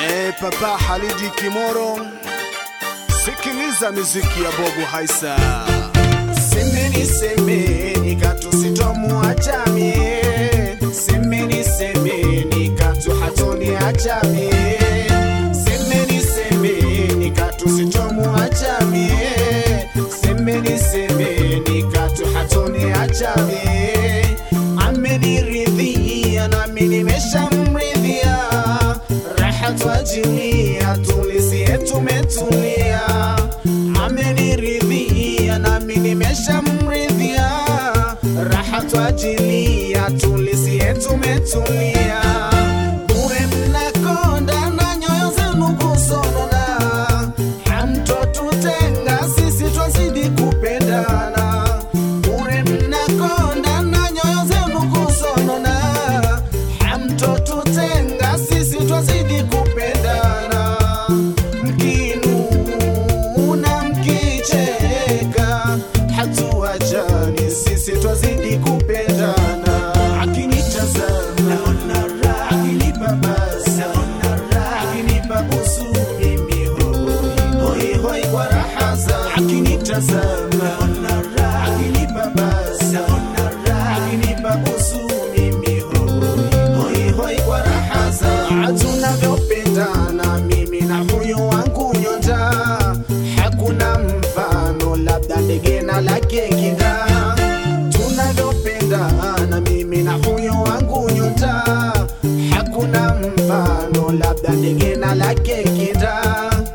Eh, Papa Halidi Kimoro, sikiliza miziki ya Bobu Haisa. Semeni semeni katu sitomuacha mie, semeni semeni katu hatoniacha mie, semeni semeni katu sitomuacha mie, semeni semeni katu hatoniacha mie, ameniridhia nami nimeshamridhia, raha twajilia tulisie tumetulia, ameniridhia nami nimeshamridhia, raha twajilia tulisie tumetulia, bure mnakonda na nyoyo zenu kusonona, hamtotutenga sisi twazidi kupendana, bure mnakonda na nyoyo zenu kusonona, hamtotutenga sisi twazidi kupendana, mkinuna mkicheka, hatuachani sisi twazidi kupendana, akinitazama naona raha, akinipa basi naona raha, akinipa busu mimi hoi hoi hoi kwa raha za akinitazama naona raha, akinipa basi naona raha, akinipa busu mimi hoi hoi hoi kwa raha za tunavyopendana mimi na huyu wangu nyota, hakuna mfano, labda ndege na lake kinda. Tunavyopendana mimi na huyu wangu nyota, hakuna mfano, labda ndege na lake kinda.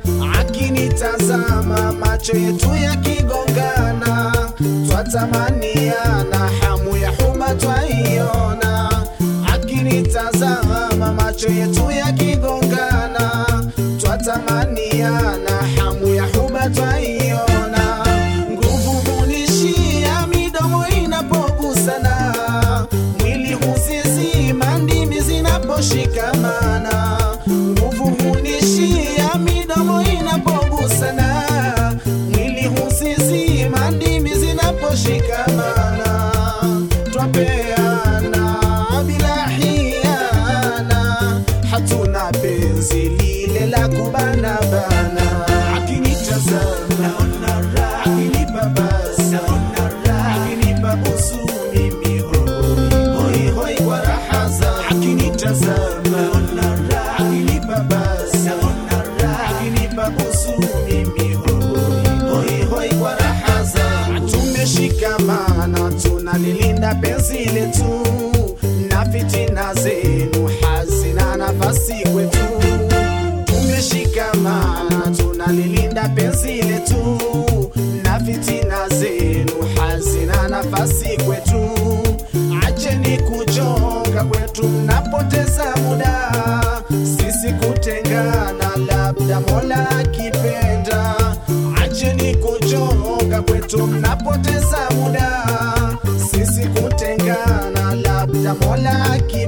Akinitazama macho yetu yakigongana, twatamaniana, hamu ya huba twaiona akinitazama macho yetu yakigongana, twatamaniana, hamu ya huba twaiona, nguvu hunishia midomo inapogusana, mwili husizima ndimi zinaposhikamana, nguvu hunishia midomo inapogusana, mwili husizima ndimi zinaposhikamana, twapeana bila hiana, hatuna penzi lile la kubanabana. Akinitazama naona raha, akinipa basi naona raha, akinipa busu mimi hoi hoi hoi kwa raha za akinitazama naona raha, akinipa basi naona raha, akinipa busu mimi hoi hoi hoi kwa raha za tumeshikamana, tunalilinda penzi letu na fitina zenu hazina nafasi kwetu. Tumeshikamana, tunalilinda penzi letu na fitina zenu hazina nafasi kwetu. Acheni kuchoka kwetu, mnapoteza muda, sisi kutengana, labda Mola akipenda. Acheni kuchoka kwetu, mnapoteza muda, sisi kutengana, labda Mola akipenda.